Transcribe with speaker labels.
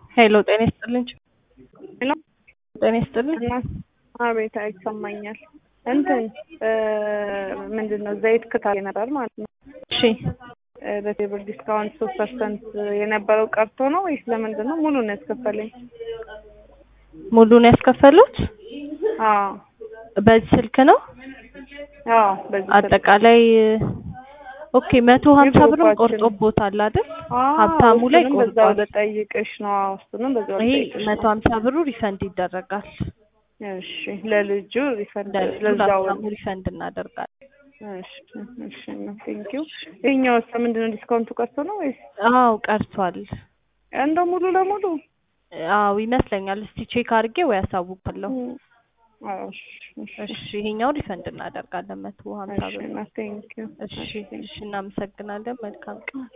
Speaker 1: ሄሎ ጤና ይስጥልኝ።
Speaker 2: ሄሎ
Speaker 1: ጤና ይስጥልኝ።
Speaker 2: አቤት ይሰማኛል። እንትን ምንድን ነው ዘይት ክታል ነበር ማለት ነው።
Speaker 1: እሺ
Speaker 2: በቴብል ዲስካውንት ሶስት ፐርሰንት የነበረው ቀርቶ ነው ወይስ ለምንድን ነው? ሙሉ ነው ያስከፈለኝ።
Speaker 1: ሙሉን ያስከፈሉት
Speaker 2: አዎ
Speaker 1: በዚህ ስልክ ነው።
Speaker 2: አዎ በዚህ
Speaker 1: አጠቃላይ ኦኬ መቶ ሀምሳ ብርም
Speaker 2: የግሩፓችን-
Speaker 1: ቆርጦቦታል አይደል?
Speaker 2: አዎ፣
Speaker 1: ሀብታሙ ላይ
Speaker 2: እሱንም በዛው
Speaker 1: ቆርጧል።
Speaker 2: ልጠይቅሽ ነው። አዎ እሱንም በዛው
Speaker 1: ይሄ
Speaker 2: ልጠይቅሽ
Speaker 1: መቶ
Speaker 2: ነው።
Speaker 1: ሀምሳ ብሩ ሪፈንድ ይደረጋል።
Speaker 2: እሺ ለልጁ ሪፈንድ
Speaker 1: ለልጁ
Speaker 2: ለዛው
Speaker 1: ለሀብታሙ ሪፈንድ እናደርጋለን።
Speaker 2: እሺ እሺ ቴንኪው። ይሄኛው ምንድን ነው ዲስካውንቱ ቀርቶ ነው ወይስ
Speaker 1: አዎ ቀርቷል።
Speaker 2: እንደው ሙሉ ለሙሉ?
Speaker 1: አዎ ይመስለኛል። እስቲ ቼክ አድርጌ ወይ ያሳውቃለሁ።
Speaker 2: አዎ እሺ እሺ
Speaker 1: እሺ ይሄኛው ሪፈንድ እናደርጋለን መቶ ሀምሳ
Speaker 2: እሺ
Speaker 1: ብር።
Speaker 2: ቴንኪው።
Speaker 1: እሺ እሺ እናመሰግናለን። መልካም ቀን